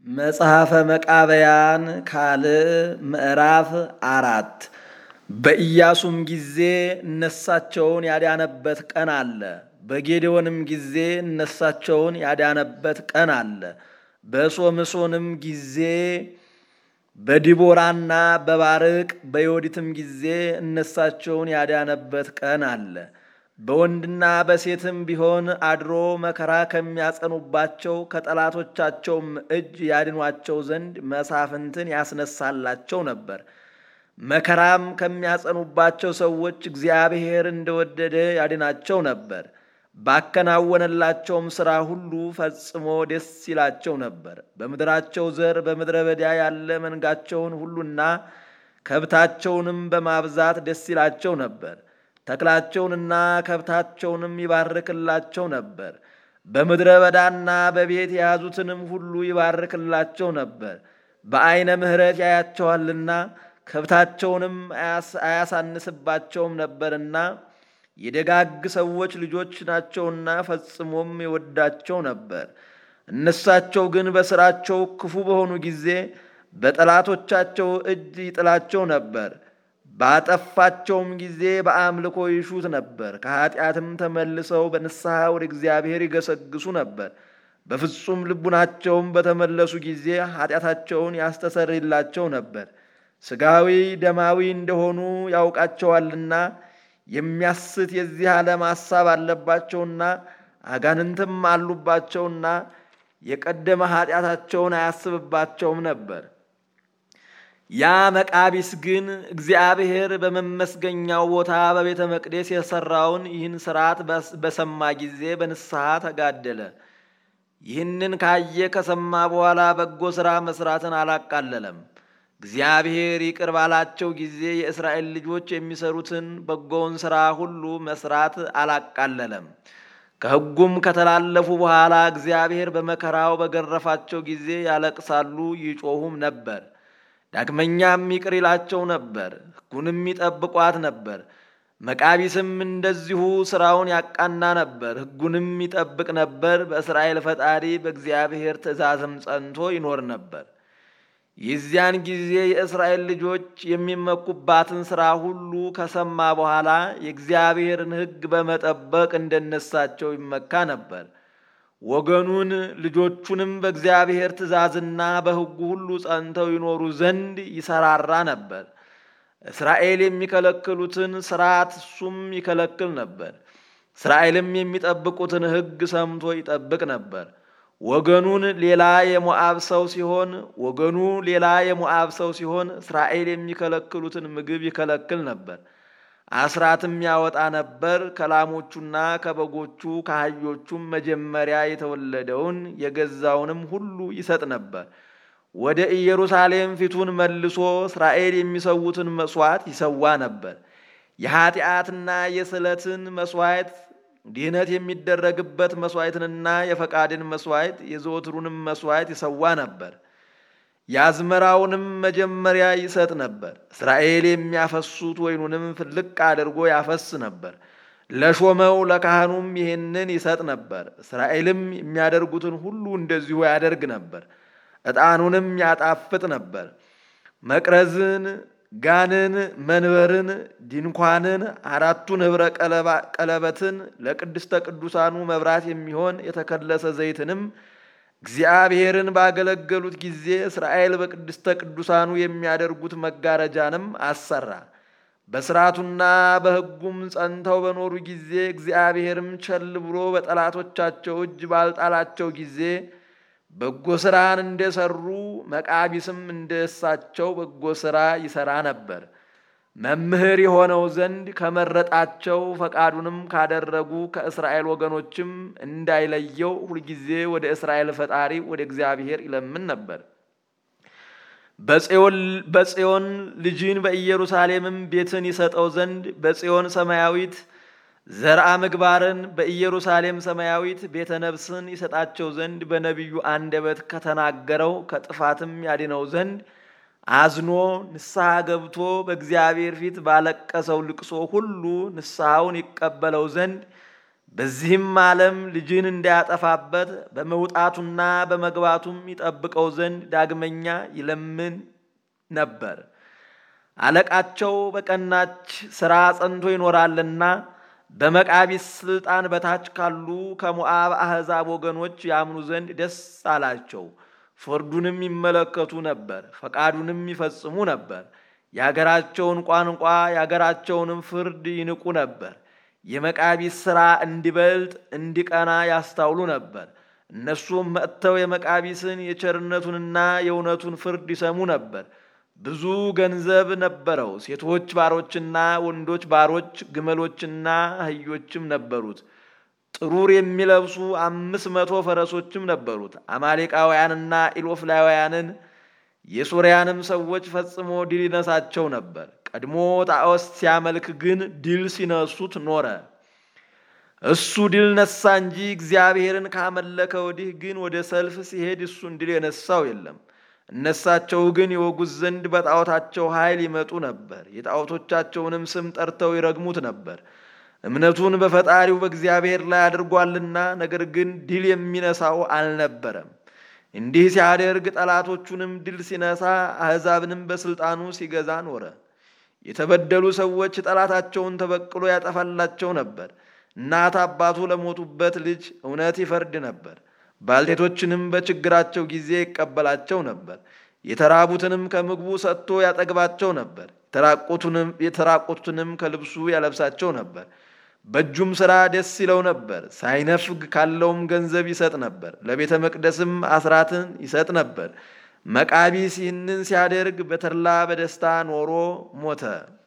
መጽሐፈ መቃብያን ካልዕ ምዕራፍ አራት በኢያሱም ጊዜ እነሳቸውን ያዳነበት ቀን አለ። በጌዴዎንም ጊዜ እነሳቸውን ያዳነበት ቀን አለ። በሶምሶንም ጊዜ በዲቦራና በባርቅ በዮዲትም ጊዜ እነሳቸውን ያዳነበት ቀን አለ። በወንድና በሴትም ቢሆን አድሮ መከራ ከሚያጸኑባቸው ከጠላቶቻቸውም እጅ ያድኗቸው ዘንድ መሳፍንትን ያስነሳላቸው ነበር። መከራም ከሚያጸኑባቸው ሰዎች እግዚአብሔር እንደወደደ ያድናቸው ነበር። ባከናወነላቸውም ሥራ ሁሉ ፈጽሞ ደስ ይላቸው ነበር። በምድራቸው ዘር በምድረ በዳ ያለ መንጋቸውን ሁሉና ከብታቸውንም በማብዛት ደስ ይላቸው ነበር። ተክላቸውንና ከብታቸውንም ይባርክላቸው ነበር። በምድረ በዳና በቤት የያዙትንም ሁሉ ይባርክላቸው ነበር። በዐይነ ምሕረት ያያቸዋልና ከብታቸውንም አያሳንስባቸውም ነበርና የደጋግ ሰዎች ልጆች ናቸውና ፈጽሞም ይወዳቸው ነበር። እነሳቸው ግን በሥራቸው ክፉ በሆኑ ጊዜ በጠላቶቻቸው እጅ ይጥላቸው ነበር። ባጠፋቸውም ጊዜ በአምልኮ ይሹት ነበር። ከኀጢአትም ተመልሰው በንስሐ ወደ እግዚአብሔር ይገሰግሱ ነበር። በፍጹም ልቡናቸውም በተመለሱ ጊዜ ኀጢአታቸውን ያስተሰርይላቸው ነበር። ሥጋዊ ደማዊ እንደሆኑ ያውቃቸዋልና የሚያስት የዚህ ዓለም ሐሳብ አለባቸውና አጋንንትም አሉባቸውና የቀደመ ኀጢአታቸውን አያስብባቸውም ነበር። ያ መቃቢስ ግን እግዚአብሔር በመመስገኛው ቦታ በቤተ መቅደስ የሠራውን ይህን ሥርዓት በሰማ ጊዜ በንስሐ ተጋደለ። ይህንን ካየ ከሰማ በኋላ በጎ ሥራ መሥራትን አላቃለለም። እግዚአብሔር ይቅር ባላቸው ጊዜ የእስራኤል ልጆች የሚሰሩትን በጎውን ሥራ ሁሉ መሥራት አላቃለለም። ከሕጉም ከተላለፉ በኋላ እግዚአብሔር በመከራው በገረፋቸው ጊዜ ያለቅሳሉ፣ ይጮሁም ነበር። ዳግመኛም ይቅር ይላቸው ነበር፣ ሕጉንም ይጠብቋት ነበር። መቃቢስም እንደዚሁ ሥራውን ያቃና ነበር፣ ሕጉንም ይጠብቅ ነበር። በእስራኤል ፈጣሪ በእግዚአብሔር ትእዛዝም ጸንቶ ይኖር ነበር። የዚያን ጊዜ የእስራኤል ልጆች የሚመኩባትን ሥራ ሁሉ ከሰማ በኋላ የእግዚአብሔርን ሕግ በመጠበቅ እንደነሳቸው ይመካ ነበር። ወገኑን ልጆቹንም በእግዚአብሔር ትእዛዝና በሕጉ ሁሉ ጸንተው ይኖሩ ዘንድ ይሰራራ ነበር። እስራኤል የሚከለክሉትን ሥርዓት እሱም ይከለክል ነበር። እስራኤልም የሚጠብቁትን ሕግ ሰምቶ ይጠብቅ ነበር። ወገኑን ሌላ የሞዓብ ሰው ሲሆን ወገኑ ሌላ የሞዓብ ሰው ሲሆን እስራኤል የሚከለክሉትን ምግብ ይከለክል ነበር። አስራትም ያወጣ ነበር። ከላሞቹና ከበጎቹ ከአህዮቹም መጀመሪያ የተወለደውን የገዛውንም ሁሉ ይሰጥ ነበር። ወደ ኢየሩሳሌም ፊቱን መልሶ እስራኤል የሚሰዉትን መሥዋዕት ይሰዋ ነበር። የኀጢአትና የስለትን መሥዋዕት ድህነት የሚደረግበት መሥዋዕትንና የፈቃድን መሥዋዕት የዘወትሩንም መሥዋዕት ይሰዋ ነበር። የአዝመራውንም መጀመሪያ ይሰጥ ነበር። እስራኤል የሚያፈሱት ወይኑንም ፍልቅ አድርጎ ያፈስ ነበር። ለሾመው ለካህኑም ይህንን ይሰጥ ነበር። እስራኤልም የሚያደርጉትን ሁሉ እንደዚሁ ያደርግ ነበር። ዕጣኑንም ያጣፍጥ ነበር። መቅረዝን፣ ጋንን፣ መንበርን፣ ድንኳንን፣ አራቱን ኅብረ ቀለበትን፣ ለቅድስተ ቅዱሳኑ መብራት የሚሆን የተከለሰ ዘይትንም እግዚአብሔርን ባገለገሉት ጊዜ እስራኤል በቅድስተ ቅዱሳኑ የሚያደርጉት መጋረጃንም አሰራ። በሥርዓቱና በሕጉም ጸንተው በኖሩ ጊዜ እግዚአብሔርም ቸል ብሎ በጠላቶቻቸው እጅ ባልጣላቸው ጊዜ በጎ ሥራን እንደሰሩ መቃቢስም እንደሳቸው በጎ ሥራ ይሠራ ነበር። መምህር የሆነው ዘንድ ከመረጣቸው ፈቃዱንም ካደረጉ ከእስራኤል ወገኖችም እንዳይለየው ሁልጊዜ ወደ እስራኤል ፈጣሪ ወደ እግዚአብሔር ይለምን ነበር። በጽዮን ልጅን በኢየሩሳሌምም ቤትን ይሰጠው ዘንድ በጽዮን ሰማያዊት ዘርአ ምግባርን በኢየሩሳሌም ሰማያዊት ቤተ ነፍስን ይሰጣቸው ዘንድ በነቢዩ አንደበት ከተናገረው ከጥፋትም ያድነው ዘንድ አዝኖ ንስሐ ገብቶ በእግዚአብሔር ፊት ባለቀሰው ልቅሶ ሁሉ ንስሐውን ይቀበለው ዘንድ በዚህም ዓለም ልጅን እንዳያጠፋበት በመውጣቱና በመግባቱም ይጠብቀው ዘንድ ዳግመኛ ይለምን ነበር። አለቃቸው በቀናች ሥራ ጸንቶ ይኖራልና በመቃቢስ ሥልጣን በታች ካሉ ከሞዓብ አሕዛብ ወገኖች ያምኑ ዘንድ ደስ አላቸው። ፍርዱንም ይመለከቱ ነበር፣ ፈቃዱንም ይፈጽሙ ነበር። የአገራቸውን ቋንቋ የአገራቸውንም ፍርድ ይንቁ ነበር። የመቃቢስ ሥራ እንዲበልጥ እንዲቀና ያስታውሉ ነበር። እነሱም መጥተው የመቃቢስን የቸርነቱንና የእውነቱን ፍርድ ይሰሙ ነበር። ብዙ ገንዘብ ነበረው። ሴቶች ባሮችና ወንዶች ባሮች፣ ግመሎችና አህዮችም ነበሩት። ጥሩር የሚለብሱ አምስት መቶ ፈረሶችም ነበሩት። አማሌቃውያንና ኢሎፍላውያንን የሶርያንም ሰዎች ፈጽሞ ድል ይነሳቸው ነበር። ቀድሞ ጣዖት ሲያመልክ ግን ድል ሲነሱት ኖረ። እሱ ድል ነሳ እንጂ እግዚአብሔርን ካመለከ ወዲህ ግን ወደ ሰልፍ ሲሄድ እሱን ድል የነሳው የለም። እነሳቸው ግን የወጉት ዘንድ በጣዖታቸው ኃይል ይመጡ ነበር። የጣዖቶቻቸውንም ስም ጠርተው ይረግሙት ነበር። እምነቱን በፈጣሪው በእግዚአብሔር ላይ አድርጓልና፣ ነገር ግን ድል የሚነሳው አልነበረም። እንዲህ ሲያደርግ ጠላቶቹንም ድል ሲነሳ፣ አሕዛብንም በሥልጣኑ ሲገዛ ኖረ። የተበደሉ ሰዎች ጠላታቸውን ተበቅሎ ያጠፋላቸው ነበር። እናት አባቱ ለሞቱበት ልጅ እውነት ይፈርድ ነበር። ባልቴቶችንም በችግራቸው ጊዜ ይቀበላቸው ነበር። የተራቡትንም ከምግቡ ሰጥቶ ያጠግባቸው ነበር። የተራቆቱንም ከልብሱ ያለብሳቸው ነበር። በእጁም ሥራ ደስ ይለው ነበር። ሳይነፍግ ካለውም ገንዘብ ይሰጥ ነበር። ለቤተ መቅደስም አስራትን ይሰጥ ነበር። መቃቢስ ይህንን ሲያደርግ በተድላ በደስታ ኖሮ ሞተ።